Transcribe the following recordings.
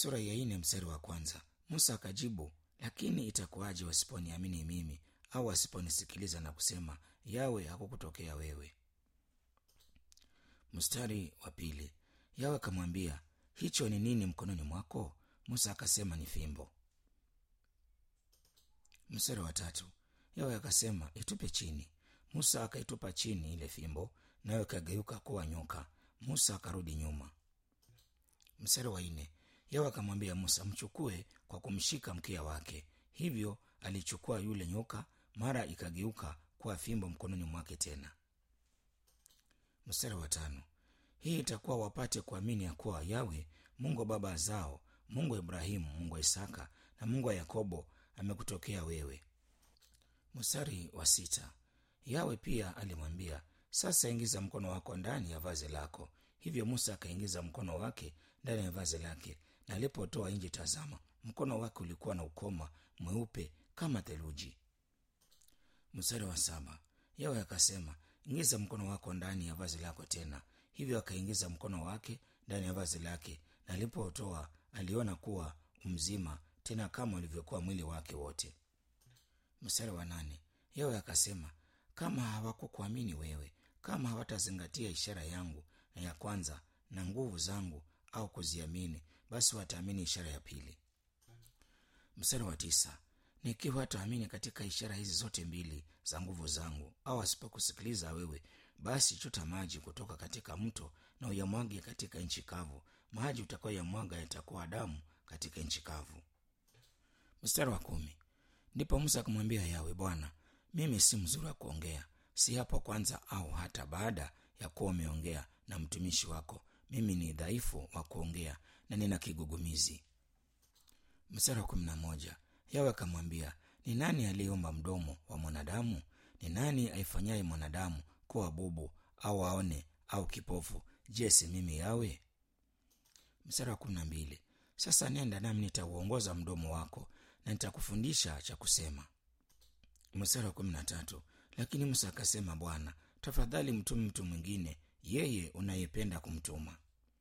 sura ya ine mstari wa kwanza musa akajibu lakini itakuwaje wasiponiamini mimi au wasiponisikiliza na kusema yawe hakukutokea wewe mstari wa pili yawe akamwambia hicho ni nini mkononi mwako musa akasema ni fimbo mstari wa tatu yawe akasema itupe chini musa akaitupa chini ile fimbo nayo ikageuka kuwa nyoka musa akarudi nyuma mstari wa nne yawe akamwambia musa mchukue kwa kumshika mkia wake hivyo alichukua yule nyoka mara ikageuka kuwa fimbo mkononi mwake tena mstari wa tano hii itakuwa wapate kuamini ya kuwa yawe mungu wa baba zao mungu wa ibrahimu mungu wa isaka na mungu wa yakobo amekutokea wewe mstari wa sita yawe pia alimwambia sasa ingiza mkono wako ndani ya vazi lako hivyo musa akaingiza mkono wake ndani ya vazi lake na alipotoa nje tazama mkono wake ulikuwa na ukoma mweupe kama theluji mstari wa saba yawe akasema ingiza mkono wako ndani ya vazi lako tena hivyo akaingiza mkono wake ndani ya vazi lake na alipotoa aliona kuwa mzima tena kama ulivyokuwa mwili wake wote mstari wa nane yawe akasema kama hawakukuamini wewe kama hawatazingatia ishara yangu na ya kwanza na nguvu zangu au kuziamini basi wataamini ishara ya pili mstari wa tisa nikiwa hataamini katika ishara hizi zote mbili za nguvu zangu au asipokusikiliza wewe basi chota maji kutoka katika mto na uyamwage katika nchi kavu maji utakayoyamwaga yatakuwa damu katika nchi kavu mstari wa kumi ndipo musa akamwambia yawe bwana mimi si mzuri wa kuongea si hapo kwanza au hata baada ya kuwa umeongea na mtumishi wako mimi ni dhaifu wa kuongea na nina kigugumizi mstari wa kumi na moja yawe akamwambia ni nani aliyeumba mdomo wa mwanadamu ni nani aifanyaye mwanadamu kuwa bubu au aone au kipofu je si mimi yawe mstari wa kumi na mbili sasa nenda nami nitauongoza mdomo wako na nitakufundisha cha kusema mstari wa kumi na tatu lakini musa akasema bwana tafadhali mtume mtu mwingine yeye unayependa kumtuma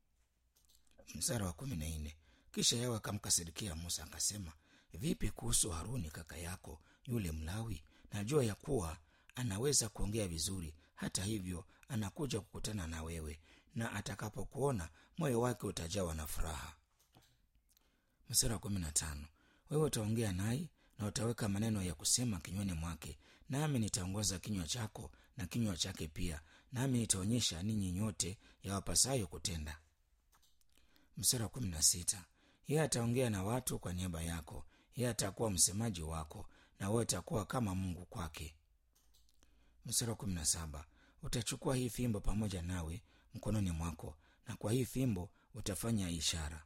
mstari wa kumi na nne kisha yawe akamkasirikia musa akasema vipi kuhusu haruni kaka yako yule mlawi najua ya kuwa anaweza kuongea vizuri hata hivyo anakuja kukutana na wewe na atakapokuona moyo wake utajawa na furaha mstari wa kumi na tano wewe utaongea naye na utaweka maneno ya kusema kinywani mwake nami nitaongoza kinywa chako na kinywa chake pia nami nitaonyesha ninyi nyote yawapasayo kutenda mstari wa kumi na sita yeye ataongea na watu kwa niaba yako yeye atakuwa msemaji wako na wewe utakuwa kama mungu kwake mstari wa kumi na saba utachukua hii fimbo pamoja nawe mkononi mwako na kwa hii fimbo utafanya ishara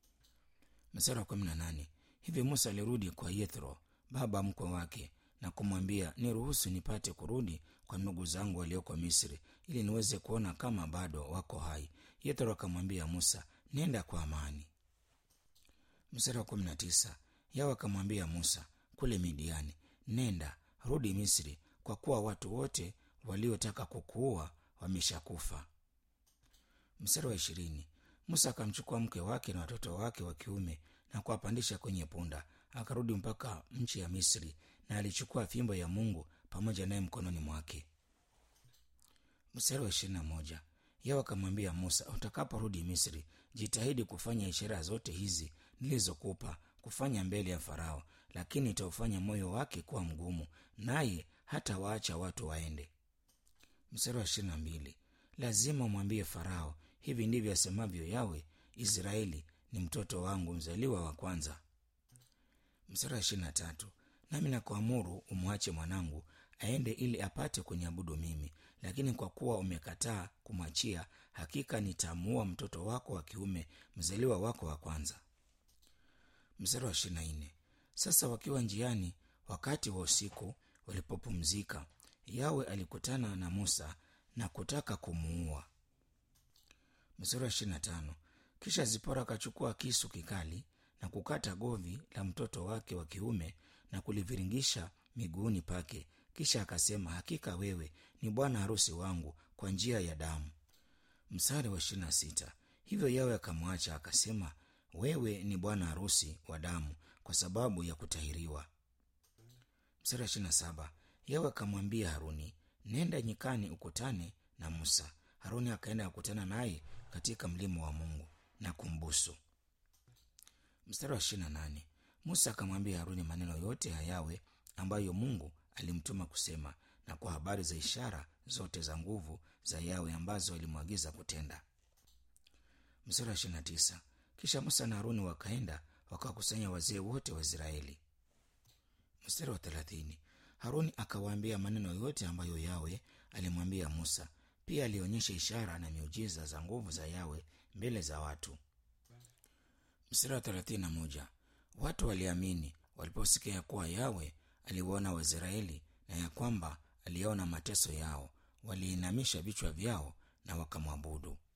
mstari wa kumi na nane hivi musa alirudi kwa yethro baba mkwe wake na kumwambia niruhusu nipate kurudi kwa ndugu zangu walioko misri ili niweze kuona kama bado wako hai yethro akamwambia musa nenda kwa amani mstari wa kumi na tisa yawe akamwambia musa kule midiani nenda rudi misri kwa kuwa watu wote waliotaka kukuua wameshakufa mstari wa ishirini musa akamchukua mke wake na watoto wake wa kiume na kuwapandisha kwenye punda akarudi mpaka nchi ya misri na alichukua fimbo ya mungu pamoja naye mkononi mwake mstari wa ishirini na moja yawe akamwambia musa utakaporudi misri jitahidi kufanya ishara zote hizi nilizokupa kufanya mbele ya farao lakini itaufanya moyo wake kuwa mgumu naye hata waacha watu waende mstari wa ishirini na mbili lazima umwambie farao hivi ndivyo asemavyo yawe israeli ni mtoto wangu mzaliwa wa kwanza mstari wa ishirini na tatu nami nakuamuru umwache mwanangu aende ili apate kuniabudu mimi lakini kwa kuwa umekataa kumwachia hakika nitamuua mtoto wako wa kiume mzaliwa wako wa kwanza mstari wa ishirini na nne sasa wakiwa njiani wakati wa usiku walipopumzika yawe alikutana na musa na kutaka kumuua mstari wa ishirini na tano kisha zipora akachukua kisu kikali na kukata govi la mtoto wake wa kiume na kuliviringisha miguuni pake kisha akasema hakika wewe ni bwana harusi wangu kwa njia ya damu msari wa ishirini na sita hivyo yawe akamwacha akasema wewe ni bwana harusi wa damu kwa sababu ya kutahiriwa mstari wa ishirini na saba yawe akamwambia haruni nenda nyikani ukutane na musa haruni akaenda akakutana naye katika mlima wa mungu na kumbusu mstari wa ishirini na nane musa akamwambia haruni maneno yote ya yawe ambayo mungu alimtuma kusema na kwa habari za ishara zote za nguvu za yawe ambazo alimwagiza kutenda mstari wa ishirini na tisa kisha musa na haruni wakaenda wakawakusanya wazee wote wa israeli mstari wa thelathini haruni akawaambia maneno yote ambayo yawe alimwambia musa pia alionyesha ishara na miujiza za nguvu za yawe mbele za watu mstari wa thelathini na moja watu waliamini waliposikia ya kuwa yawe aliwaona waisraeli na ya kwamba aliyaona mateso yao waliinamisha vichwa vyao na wakamwabudu